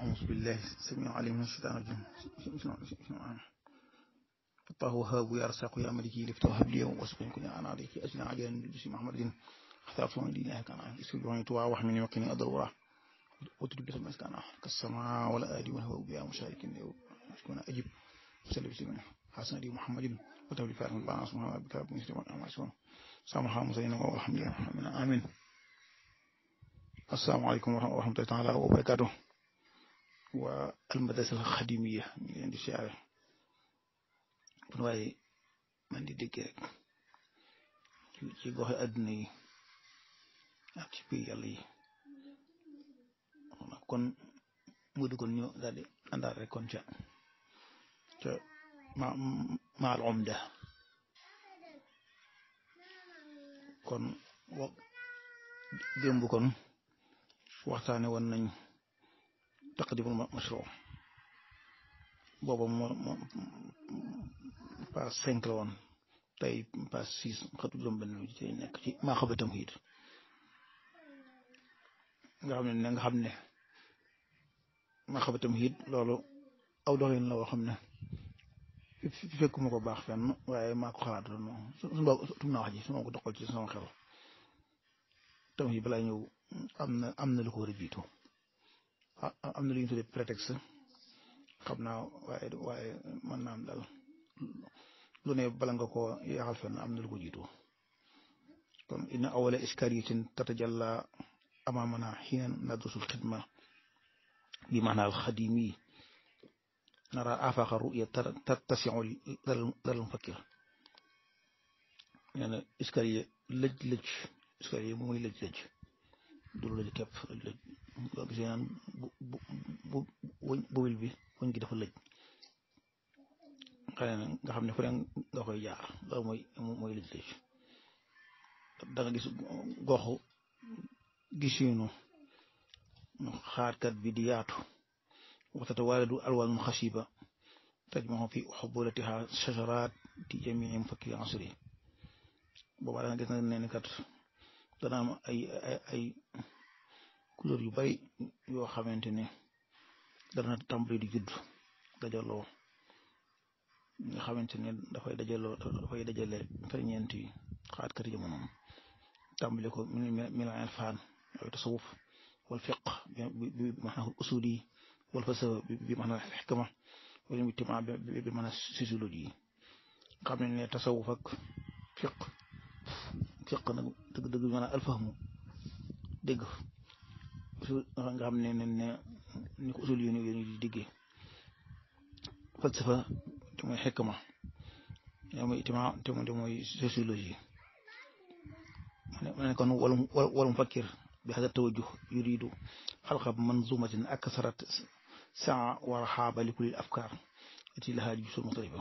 أعوذ بالله السميع العليم من الشيطان الرجيم فتاه وهاب يا رزاق يا ملكي لفتاه هب لي واسقني كن انا عليك اجنى عجلا بجسم محمد اخترت من دينه كان اسكت وعي توا وحمني وقني اضرورا وتدب بسم كان كالسماء ولا ادي وهو بها مشارك كنا اجب وسلم بسم حسن دي محمد وتولي فارم الباس محمد بك مسلم امسون سامحا مسينا والحمد لله امين السلام عليكم ورحمة الله تعالى وبركاته والمدرسة الخديمية ñu leen di siyaare kon waaye man di dégg rek ci ci goxe àdduna yi ak ci pays yàlla yi kon mu di kon ñu daal di àndaat rek kon ca ca ma maal omda kon wa démb kon waxtaane woon nañ taqdimul mashru booba moo moo page cinq la woon tey page six xatu juróom benn bi ci nekk ci maa xaba tamhiid nga xam ne nga xam ne maa xaba tamhiid loolu aw doxin la woo xam ne fekkuma ko baax fenn waaye maa ko xalaat doon suñu boo tum naa wax ji su ma ko doxal ci sama xel tamhiid balaa ñëw am na am na lu ko war a jiitu am na lu ñu tuddee prétexte xam naa waaye waaye mën naa am daal lu ne bala nga ko yaxal fenn am na lu ko jiitu kon inna awala iskariyatin tatajalla amamana xiina nadrusul xidma bi maanaa alxadimi nara afaqa ruya tattasiu dal mufakkir nee na iskariya lëj lëj iskariya bu muy lëj lëj du lëj képp lëj lëj boo gisee naan bu bu bu bu wil bi wëñ gi dafa lëj xëy na nga xam ne fu ne nga koy jaar loolu mooy mooy lëj lëj da nga gis goxu gisinu xaarkat bi di yaatu waxtata waaladu alwaanun xasiba tajmaxu fi xubulatiha shajaraat di jamii mufakki asri boobaa da nga gis na ne kat dana am ay ay ay couleur yu bari yoo xamante ne dana tàmbali di judd dajaloo nga xamante ne dafay dajaloo dafay dajale ferñeent yi xaatkat jamono tàmbali ko min al irfaan ay tasawuf wal fiq bi maanaam usuli wal falsafa bi maanaam xikma wala ijtimaa bi maanaam sociologie xam ne ne tasawuf ak fiq fiq nag dëgg dëgg maanaam alfahmu dégg nga xam ne ne ne ni ko usul yéen yéen di diggee falsafa te mooy xikma yaa mooy ijtimaa te mooy sociologie ma ne kon wala wala mufakkir bi hada tawajjuh yuridu xalqa manzumatin aksarat saa wa raxaaba li kulli afkaar ati lahaa jusul muxtalifa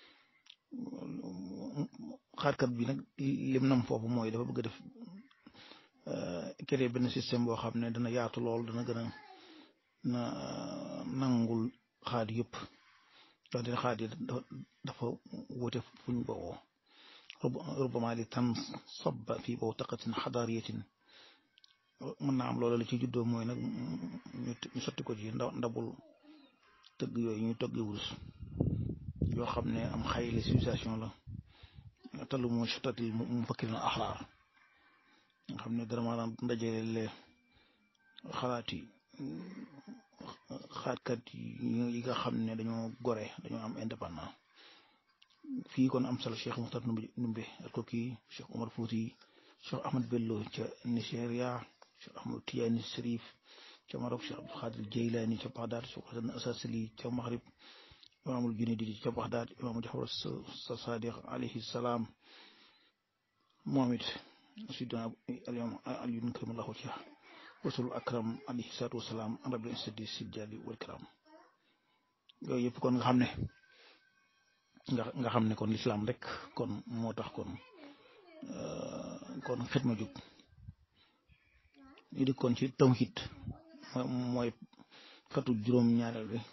xaarkat bi nag lim nam foofu mooy dafa bëgg a def créer benn système boo xam ne dana yaatu lool dana gën a na nangul xaat yëpp donte xaat yi dafa wute fuñ bowoo rubama li tan sabba fii boo taqatin xadaariyatin mën naa am loolu la ci juddoo mooy nag ñu sotti ko ci ndabul tëgg yooyu ñu toggi wurus yoo xam ne am xayli civilisation la talu mu sotatil mu fakkir na axraar nga xam ne dara maanaam ndajale xalaat yi xaatkat yi nga xam ne dañoo gore dañoo am indépendant fii kon am solo Cheikh Muxtar Numbe ak ko kii Cheikh Omar Fouti Cheikh Ahmad Bello ca Nigeria Cheikh Ahmad Tijaani Sharif ca Maroc Cheikh Abdul Xaadir Jeylaani ca Bagdad Cheikh Hasan Asasili ca Maghrib imaamul Junaydi ca Bagdad imaamu Jafar Sadiq alayhi salaam moom it sidina alyawm aliyun karimallahu wajhah wasul akram alayhi salaatu wasalaam an rabbil izzati sil jalali wal kiram yooyu yëpp kon nga xam ne nga nga xam ne kon lislaam rek kon moo tax kon kon xidma jóg ñu di kon ci tawhid mooy fatu juróom ñaareel bi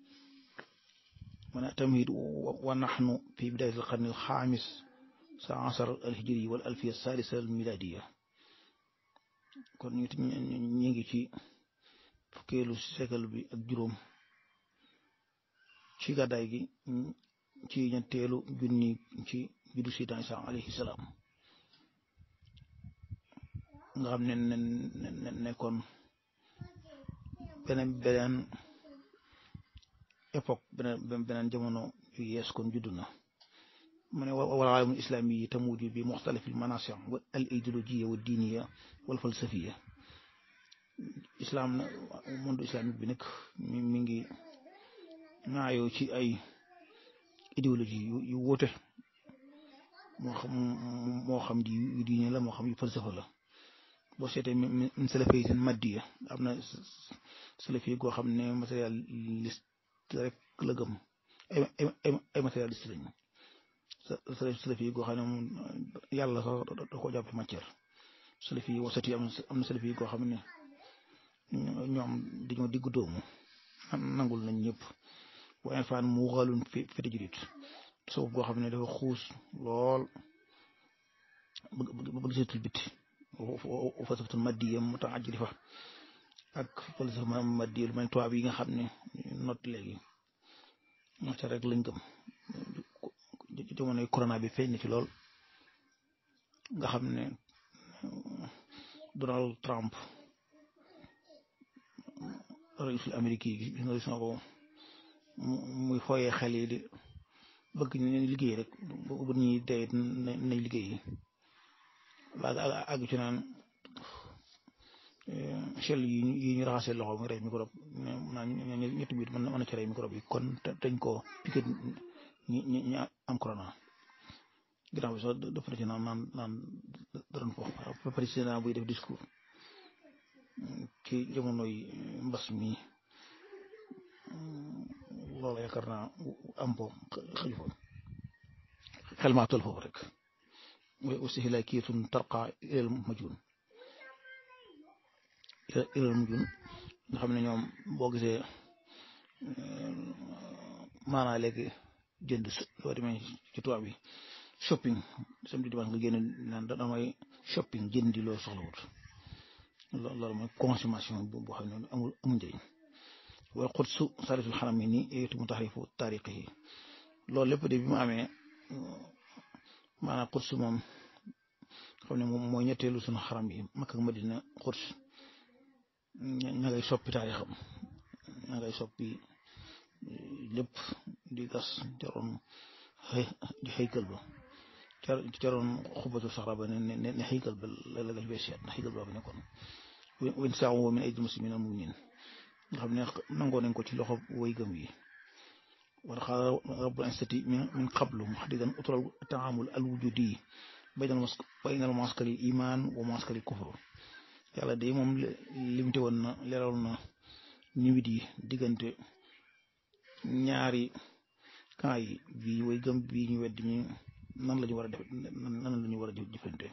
man tamhid wa nahnu fi bidayat al qarni al xaamis sa asar al hijri wal alfiya salisa al miladiya kon ñu ñu ngi ci fukkeelu siècle bi ak juróom ci gàddaay gi ci ñetteelu junni ci juddu Seydina Isa alayhi salaam nga xam ne ne nekkoon beneen beneen époque beneen beneen jamono yu yees kon juddu na mu ne wal aalamul islaami yi tamuju bi muxtalif al manasir al idéologiya wa diiniya wal falsafiya islam na monde islamique bi nag mi mi ngi naayoo ci ay idéologie yu wuute moo xam moo xam di yu diine la moo xam yu falsafa la boo seetee min salafi seen maddiya am na salafi goo xam ne matérialiste rek la gëm ay ay ay matérialiste lañu salafi goo xam ne moom yàlla sax da ko jàppe matière salafi wasati am am na salafi goo xam ne ñoom dañoo diggu doomu nangul nañ ñëpp waaye faan mu xaalun fi fete julit tasawuf goo xam ne dafa xuus lool bëgg seetul biti falsafatul maddiya mutaajilifa ak falsafa maddiya lu mel tubaab yi nga xam ne not léegi matière rek lañ gëm jamonoy corona bi feeñ na ci lool nga xam ne Donald Trump raisul Amérique yi gis nga gis nga ko muy fooyee xel yi di bëgg ñu liggéey rek bu ñuy dee nañ liggéey yi waa àgg ci naan chel yi yi ñu raxasee loxo mu rey microbe naan ñetti biit mën na ci rey microbe yi kon dañ ko piqué ñi ñi ñi am corona ginnaaw bi sax dafa na ci naan naan naan daroon fo président buy def discours ci jamonoy mbas mi loolu yaakaar naa am po xëju fa xel maa toll foofu rek mooy aussi hilaakiyatun tarqa ilal majun ilal majun nga xam ne ñoom boo gisee maanaa léegi jënd loo demee ci tubaab bi shopping samedi dimanche nga génn naan damay shopping jëndi loo soxlawut loolu mooy consommation boo xam ne amul amul njëriñ wal xudsu sarisul xaram yi nii yooyu mu taxrifu taariq yi loolu lépp de bi mu amee maanaam xudsu moom xam ne moom mooy ñetteelu suñu xaram yi Makka ak Madina xuds ña ngay soppi taarixam ña ngay soppi lépp di gas jaroon di xëykal ba jaroon xubatu saxra ba ne ne ne xëykal ba la la lañ fay seet na xëykal ba fa nekkoon wen saaw min aydil muslimin al muminin nga xam ne nangoo nañ ko ci loxo way gëm yi wala xaala rabbul instati min qablu muhaddidan utural taamul al wujudi baynal mas baynal maskari iman wa maskari kufru yàlla de moom limité woon na leeral na niwit yi diggante ñaari camp yi bii way gëm bii ñu wedd ñi nan la ñu war a def nan la ñu war a jëfante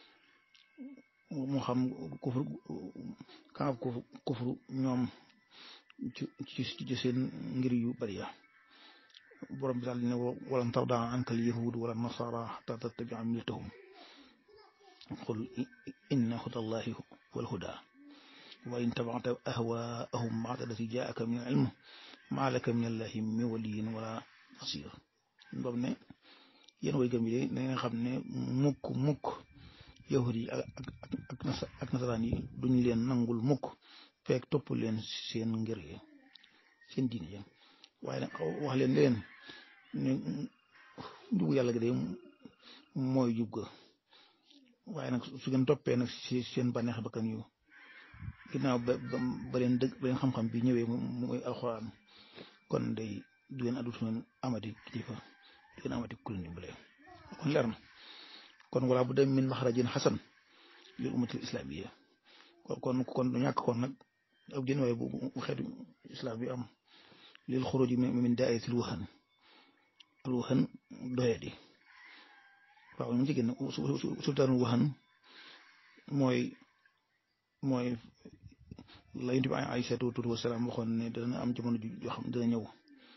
moo xam kufru camp kufru ñoom ci ci seen ngir yu bari ya borom bi daal ne walan tarda anka al yahud wala nasara hatta tattabia millatahum qul inna huda allahi huwa alhuda wa in tabata ahwaahum ba'da allati jaaka min al ilm ma laka min allahi min waliyin wala nasir boobu ne yéen way gëm yi de na nga xam ne mukk mukk yahud yi ak ak ak nasaraan yi duñ leen nangul mukk fekk topp leen seen ngir yi seen diine yi waaye nag wax leen leen ne njubu yàlla gi de mooy jub ga waaye nag su ngeen toppee nag si seen bànneex bakkan yu ginnaaw ba ba leen dëgg ba leen xam-xam bi ñëwee mooy alxuraan kon day du ngeen addu ngeen amati kilifa du ngeen amati ku leen dimbale kon leer na kon wala bu dem min maxrajin xasan lil ummatil islamiyya kon kon du ñàkk kon nag ab jën waaye bu xeetu islam bi am lil xuruji min daa'iratil wahan al wahan doyadi waaw mu ci génn sultaanul wahan mooy mooy la yonent bi Aysatu wasalaam waxoon ne dana am jamono joo xam dana ñëw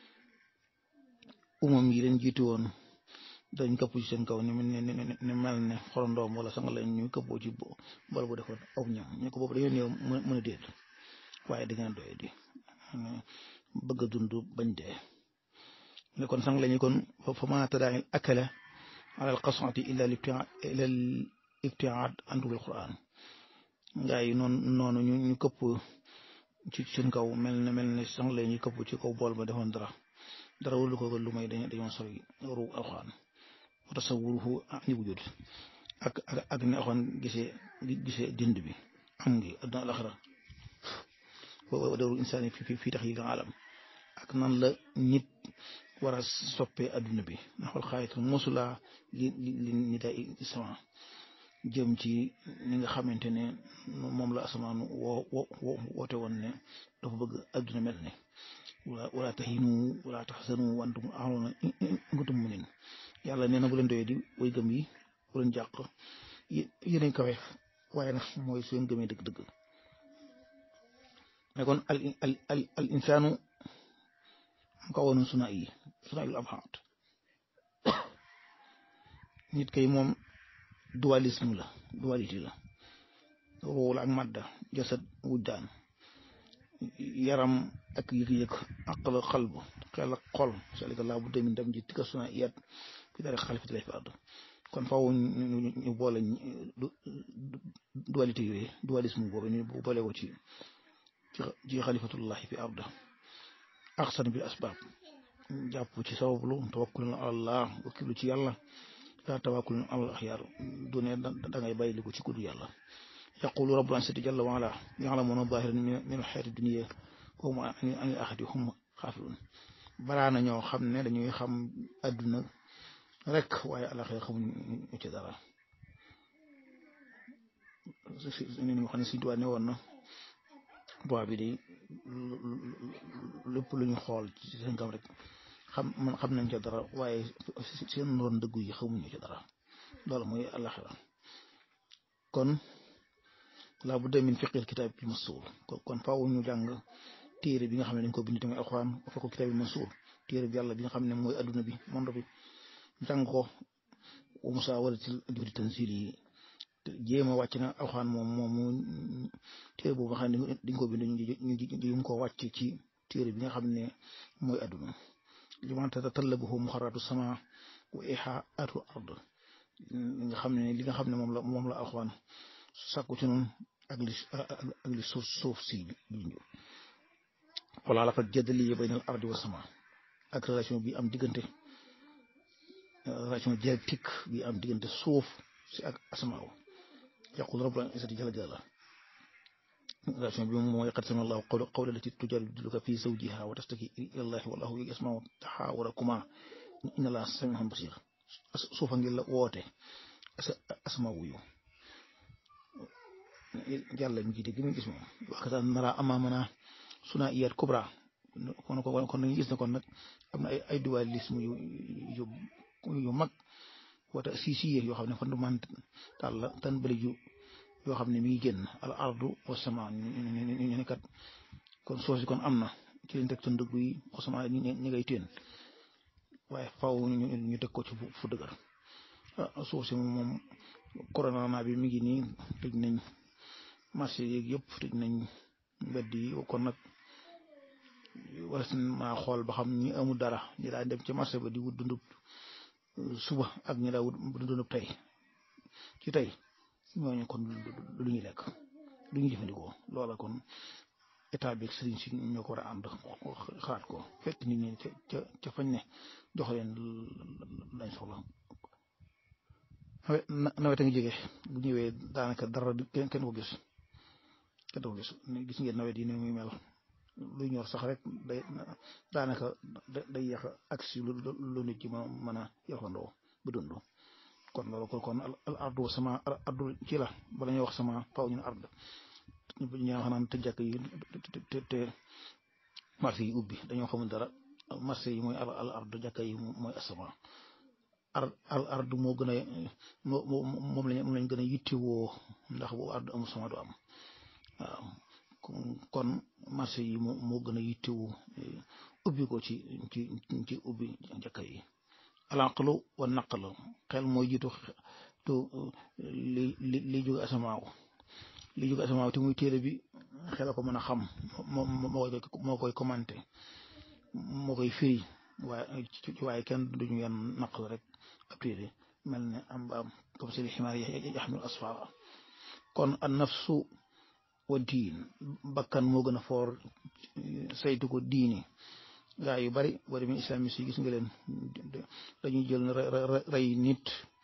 umam yi leen jiitu woon dañ këpp ci seen kaw ni ni mel ne xorondoom wala sanga la ñu këppoo ci bor bu defoon aw ñam ñu ko boobu dañoo néew mën a déet waaye da ngeen doye di bëgg a dund bañ dee ne kon sang lañu kon fa ma tadaa'il akala ala alqasati illa ila al ibtiaad anhu bil quran ngaa yi noonu noonu ñu ñu këpp ci suñ kaw mel ne mel ne sang lañu këpp ci kaw bool ba defoon dara dara wulu ko lu may dañ dañoo sori ru alquran wa tasawuruhu ani wujud ak ak ak ne axoon gisee gisee dind bi am ngi adduna alaxira wa dawru insaani fi fi tax yi alam ak nan la nit war a soppee adduna bi naxwal xaayit mosula li li ni day sama jëm ci ni nga xamante ne moom la asamaan woo woo woote woon ne dafa bëgg adduna mel ne wala wala tahinu wala tahzanu wa antum a'launa in kuntum mu'minin yàlla nee na bu leen doyee di way gëm yi bu leen jàq yéen kawe waaye nag mooy su ngeen gëmee dëgg-dëgg mais kon al al al al insaanu mu ko woon suna yi suna yu abhaat nit kay moom dualisme la dualité la ruul ak madda jasad wujdaan yaram ak yëg-yëg aqal xalb xel ak xol salika laa bu demin dem ji tika suna iyat fi dara xalifati lay fi àdd kon faaw ñu boole dualité yooyu dualisme boobu ñu boole ko ci ci xalifatullahi fi arda axsan bil asbaab jàpp ci sabablu tawakkulun alallah wakkilu ci yàlla لا توكل على الأخيار دون دعاء بايلك وتكون يلا يقول رب العزة جل وعلا يعلمون ظاهرا من الحياة الدنيا وهم عن الآخرة هم غافلون baraana ñoo xam ne dañuy xam àdduna rek waaye alaxira xamuñu ci dara ni ñu xam ne Sëñ Tuubaa ne woon na bois bi de lépp lu ñu xool ci seen kam rek xam man xam nañ ca dara waaye seen ron dëggu yi xamuñu ci dara loolu mooy alaxira kon laa bu demin fiqil kitaab bi masuul kon faaw ñu jàng téere bi nga xam ne dañ ko bind tamit alxuraan fa ko kitaab bi masuul téere bi yàlla bi nga xam ne mooy adduna bi monde bi jàng ko wa musaawaratil juhdi tanzil yi jéem a wàcc na alxuraan moom moom téere boobu nga xam ne dañ ko bind ñu ñu ko wàcc ci téere bi nga xam ne mooy adduna liman tatatallabuhu muxarratu sama wa ihaatu ard nga xam ne li nga xam ne moom la moom la alxuraan sàkku ci noonu ak li ak li suuf suuf si junju wala la fa jadali bayna al ardi wa sama ak relation bi am diggante relation dialectique bi am diggante suuf si ak asamaaw yaqul rabbul izzati jalla jalla relation bi moom mooy qad sami allahu qawla lati tujadiluka fi zawjiha wa tastaki ila allahi wallahu yasmau taxawarakuma inna allaha samiun basir suufa ngi la woote asama wuyu yàlla mi ngi dégg mi gis moom waxtaan nara amaamana suna iyat kubra kon kon nañu gis ne kon nag am na ay ay dualisme yu yu yu mag wata si si yoo xam ne fondamental la tan bëri ju yoo xam ne mi ngi génn al ardu wa sama ñu ne kat kon soosi kon am na ci leen teg sa ndëgg yi sama ñi ngay teen waaye faw ñu teg ko ci fu dëgër suuf si moom corona bi mi ngi nii tëj nañ marché yeeg yëpp tëj nañ mbedd yi kon nag war maa xool ba xam ñi amul dara ñi daa dem ci marché ba di wut dundub suba ak ñi daa wut dundub tey ci tey ñooñu kon lu ñuy lekk lu ñuy jëfandikoo loola kon état bi sëriñ si ñoo ko war a ànd xalaat ko fekk nit ñi ca ca fañ ne jox leen lañ soxla nawet a ngi jege bu ñëwee daanaka dara kenn kenn ko gis kenn ko gis gis ngeen nawet yi ni muy mel luy ñor sax rek day daanaka day yàq ak si lu lu nit ci ma mën a yaxandoo ba dund kon loolu kon kon al ardu sama al ardu ci la bala ñuy wax sama faw ñu ne ard ñu wax naan te jàkk yi te te marché yi ubbi dañoo xamul dara marché yi mooy al al ardu jàkk yi mooy asama ar al ardu moo gën a moo moom lañ moom lañ gën a yittewoo ndax bu ardu amul sama du am waaw kon marché yi moo moo gën a yittewoo ubbi ko ci ci ci ubbi jàkk yi alanqlu wa naqlu xel mooy jiitu tu li li li jóge asamaaw li jóge asamaaw te muy téere bi xel ko mën a xam moo moo koy moo koy commenté moo koy firi waaye waaye kenn duñu yan naqal rek ab téere mel ne am ba am comme si li ximaar yaxmil asfara kon an nafsu wa diin bakkan moo gën a foor saytu ko diini gaa yu bari boo demee islamiste yi gis nga leen dañuy jël rey nit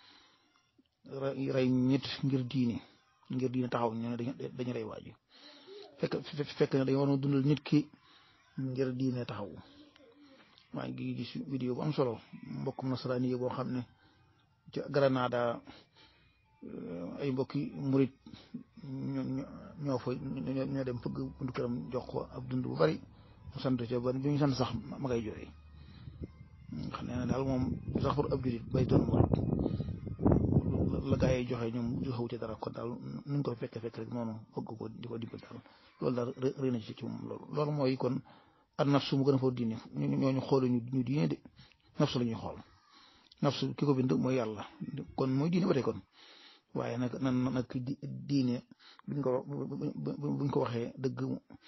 rey nit ngir diini ngir diini taxaw ñu ne dañu rey waaji fekk fekk ne dañu war a dundal nit ki ngir diine taxaw maa ngi gis vidéo bu am solo mbokkum nasaraani yi boo xam ne ci Granada ay mbokki murit ñoo fa ñoo dem fëgg buntu këram jox ko ab dund bu bari mu sant ca ba bi ñu sant sax ma ngay jooy xam ne daal moom sax pour ab julit bay doon murit la gaa yi joxe ñoom joxewu ci dara kon daal nuñ ko fekke fekk rek noonu bëgg ko di ko dimbal daal loolu daal rëy na ci ci moom loolu loolu mooy kon ak nafsu mu gën a foo diine ñooñu xoolu ñu ñu diine de nafsu la ñuy xool nafsu ki ko bind mooy yàlla kon mooy diine ba tey kon waaye nag nan nag diine buñ ko buñ ko waxee dëgg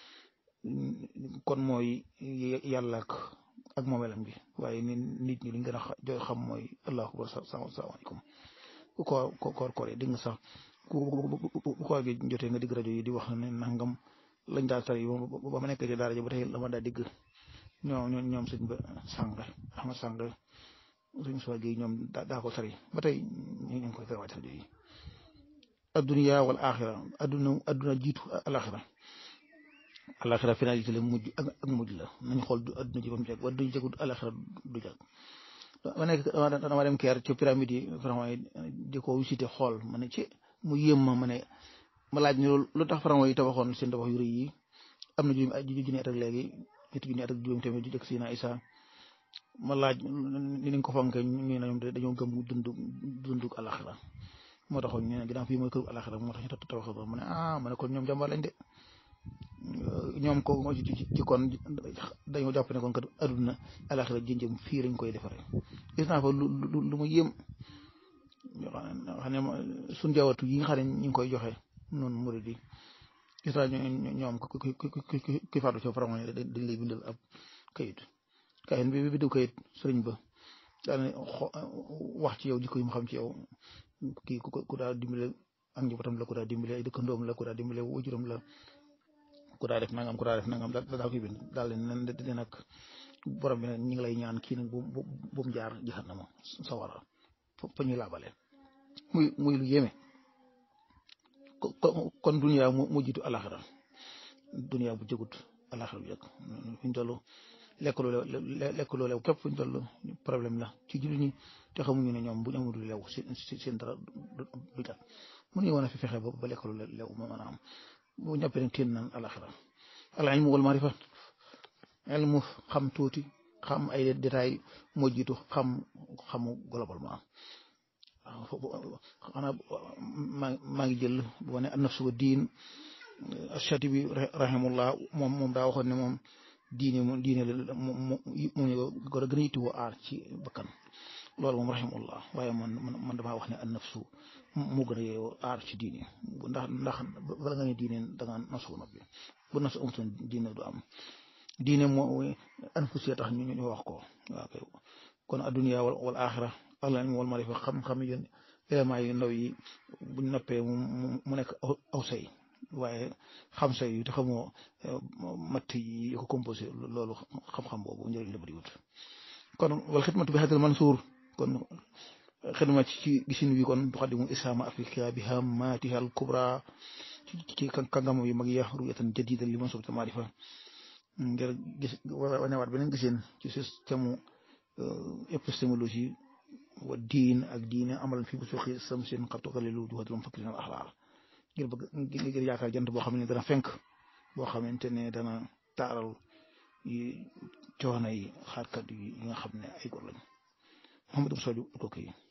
kon mooy yàlla ak ak moomelam bi waaye ni nit ñi liñ gën a jo xam mooy allahu akbar salaamaaleykum ku ko ko koor koor dégg nga sax ku bu koor gi jotee nga digg rajo yi di wax ne nangam lañ daal tari ba ma nekk ci daara ji ba tey dama daa digg ñoom ñoom sëñ ba sàng Ahmad sàng suñu soo gi ñoom daa ko tari ba tey ñu ngi koy tari waat rajo yi adduniya wal axira adduna adduna jiitu alaxira alaxira finalité la mujj ak mujj la nañ xool du adduna ji ba mu jeg wa duñ jegul alaxira du jag ma nekk dama dem keer ci pyramide yi vraiment di ko visité xool ma ne ci mu yéem ma ma ne ma laaj ne lu tax pharaon yi tabaxoon seen tabax yu rëy yi am na juróomi junni at ak léegi ñetti junni at ak juróomi tamit ju jëkk si na Isa ma laaj ni ñu ko fonke ñu ne ñoom dañoo gëm dund dundu alaxira moo taxoon ñu ne ginnaaw fii mooy këru alaxira moo tax ñu tabax ma ne ah ma ne kon ñoom jàmbaar lañ de ñoom ko ci kon dañoo jàpp ne kon kat aduna alaxira jënjëm fii lañ koy defaree gis naa fa lu lu ma yéem xam ne suñ jawatu yi nga xam ne ñu ngi koy joxe noonu murid yi gis naa ñoom ki faatu ci faram dañ lay bindal ab kayit kayit bi bi du kayit sëriñ ba daal wax ci yow jikko yi mu xam ci yow kii ku daal dimbale ak njabootam la ku daal dimbale ay dëkkandoom la ku daal dimbale wajuram la ku daa def nangam ku daa def nangam daal daal koy bind daal leen di nag borom bi nag ñi ngi lay ñaan kii nag bu bu bu mu jaar jahannama sawara fa ñuy laabale muy muy lu yéeme kon duniya mu jiitu alaxira duniya bu jëgut alaxira bu jëkk fi ñu toll lekk lu lew lekk lu lew képp fu ñu toll problème la ci jullit ñi te xamuñu ne ñoom bu ñu amul lu lew seen dara du jag mënuñu woon a fi fexe ba lekk lu lew ma mën a am bu ñëppee nag teen naan alaxira al ilmu wal marifa ilmu xam tuuti xam ay détails moo jiitu xam xamu globalement waaw xanaa maa maa ngi jël bu wane an nafsu wa diin Shatibi rahimullah moom moom daa waxoon ne moom diine moom diine la moom moom ñu ko gën a yittewoo aar ci bakkan loolu moom rahimullah waaye man man damaa wax ne an nafsu moo gën a yeewoo aar ci diine ndax ndax bala nga ne diine da nga nasu noppi bu nasu amutoon diine du am diine moo anfusiya tax ñu ñu wax ko waaw kay kon adduniya wal axira allah wal marifa xam-xam yi éléments yu ndaw yi buñ noppee mu nekk aw say waaye xam say yi te xamoo matt yi ko composé loolu xam-xam boobu njëriñ la bëriwut kon wal xidmatu bi hadal mansuur kon xidma ci gisin wi kon tuqaddimu islaama afrika bi hammatiha al kubra ci kàngam yu mag ya ruyatan jadida li man sobta maarifa ngir gis wanewaat beneen giseen ci système épistémologie wa diin ak diine amalan fi bu suqi sam seen xattu dalilu juhatul mufakkirin al axlaar ngir bëgg ngir yaakaar jant boo xam ne dana fenk boo xamante ne dana taaral yi coono yi xaarkat yi nga xam ne ay góor lañ Mouhamadou Sow ko kii